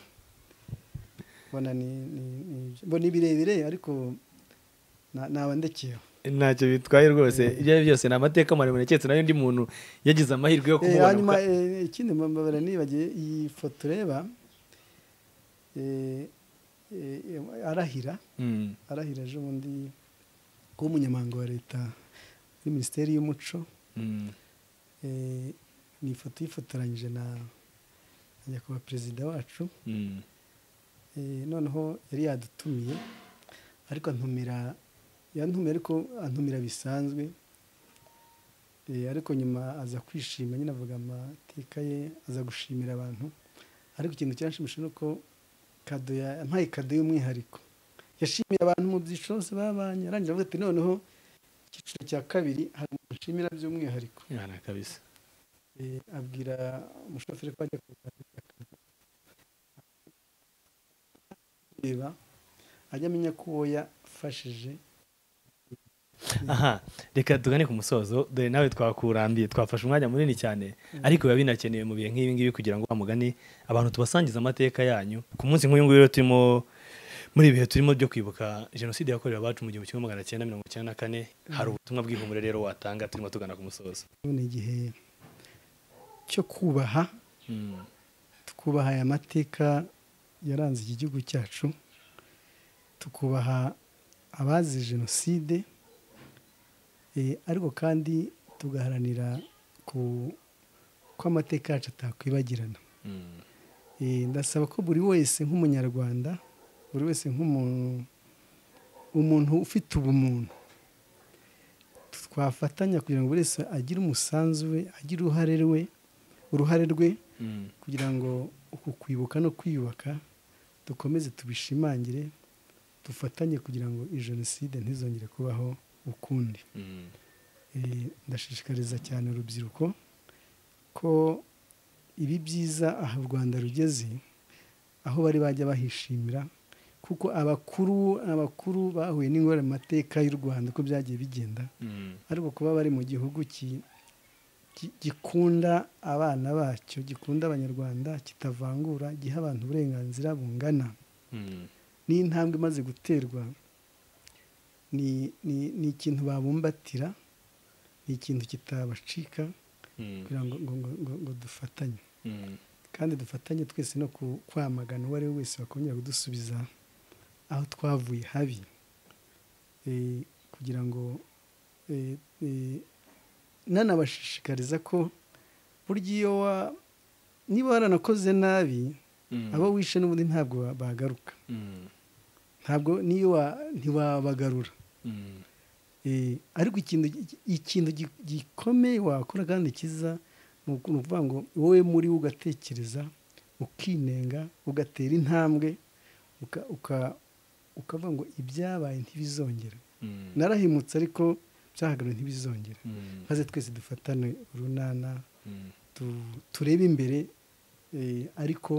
mbona ni ni- ni- mbona ibirebire ariko na- nabandekeyeho ntacyo bitwaye rwose ibyo ari byo byose ni amateka maremare keretse nayo undi muntu yagize amahirwe yo Eh, kumubona hanyuma kuko- eh, ikindi mbabara nibagiye iyi foto ureba eh, eh, eh, arahira Mm. arahira ejo bundi kuba umunyamabanga wa leta muri minisiteri y'umuco Mm. eh, ni ifoto yifotoranyije na na nyakubahwa perezida wacu Mm. Eh, noneho yari yadutumiye ariko antumira yantumiye ariko antumira bisanzwe Eh, ariko nyuma aza kwishima nyine avuga amateka ye aza gushimira abantu ariko ikintu cyanshimisha ni uko kado ya- yampaye kado y'umwihariko yashimiye abantu mu byiciro bose babanye arangira avuga ati noneho icyiciro cya kabiri hari umuntu nshimira by'umwihariko Yana kabisa Eh, abwira umushoferi ko ajya kuganira reba ajya amenya ko uwo yafashije aha reka tugane ku musozo dore nawe twakurambiye twafashe umwanya munini cyane ariko biba binakenewe mu bihe nk'ibi ngibi kugira ngo mugani abantu tubasangize amateka yanyu ku munsi nk'uyu nguyu rero turimo muri ibihe turimo byo kwibuka jenoside yakorewe abacu mu gihumbi kimwe magana cyenda mirongo icyenda na kane hari ubutumwa bw'ihumure rero watanga turimo tugana ku musozo none igihe cyo kubaha Mm. tukubaha aya mateka yaranze iki gihugu cyacu tukubaha abazi jenoside eh, ariko kandi tugaharanira ku ko amateka yacu atakwibagirana Mm. Eh, ndasaba ko buri wese nk'umunyarwanda buri wese nk'umuntu umuntu ufite ubumuntu twafatanya kugira ngo buri wese agire umusanzu we agire uruhare rwe uruhare rwe Mm. kugira ngo uku kwibuka no kwiyubaka dukomeze tubishimangire dufatanye kugira ngo iyi jenoside ntizongere kubaho ukundi Mm. Eh, ndashishikariza cyane urubyiruko ko ibi byiza aha u rwanda rugeze aho bari bajya bahishimira kuko abakuru abakuru bahuye n'ingorane mu mateka y'u rwanda uko byagiye bigenda ariko kuba bari mu gihugu gikunda abana bacyo gikunda abanyarwanda kitavangura giha abantu uburenganzira bungana n'intambwe imaze guterwa ni ikintu babumbatira ni ikintu kitabacika kugira ngo dufatanye kandi dufatanye twese no kwamagana uwo ari we wese wakongera kudusubiza aho twavuye habi kugira ngo nanabashishikariza ko burya iyo niba waranakoze nabi abo wishe n'ubundi ntabwo bagaruka ntabwo niyo ntiwabagarura ariko ikintu gikomeye wakora kandi kiza ni ukuvuga ngo wowe muri wo ugatekereza ukinenga ugatera intambwe ukavuga ngo ibyabaye ntibizongere narahimutse ariko byahagarariye ntibizongere maze twese dufatane urunana turebe imbere ariko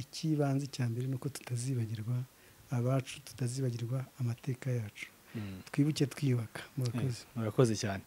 icy'ibanze cya mbere ni uko tutazibagirwa abacu tutazibagirwa amateka yacu twibuke twiyubaka murakoze murakoze cyane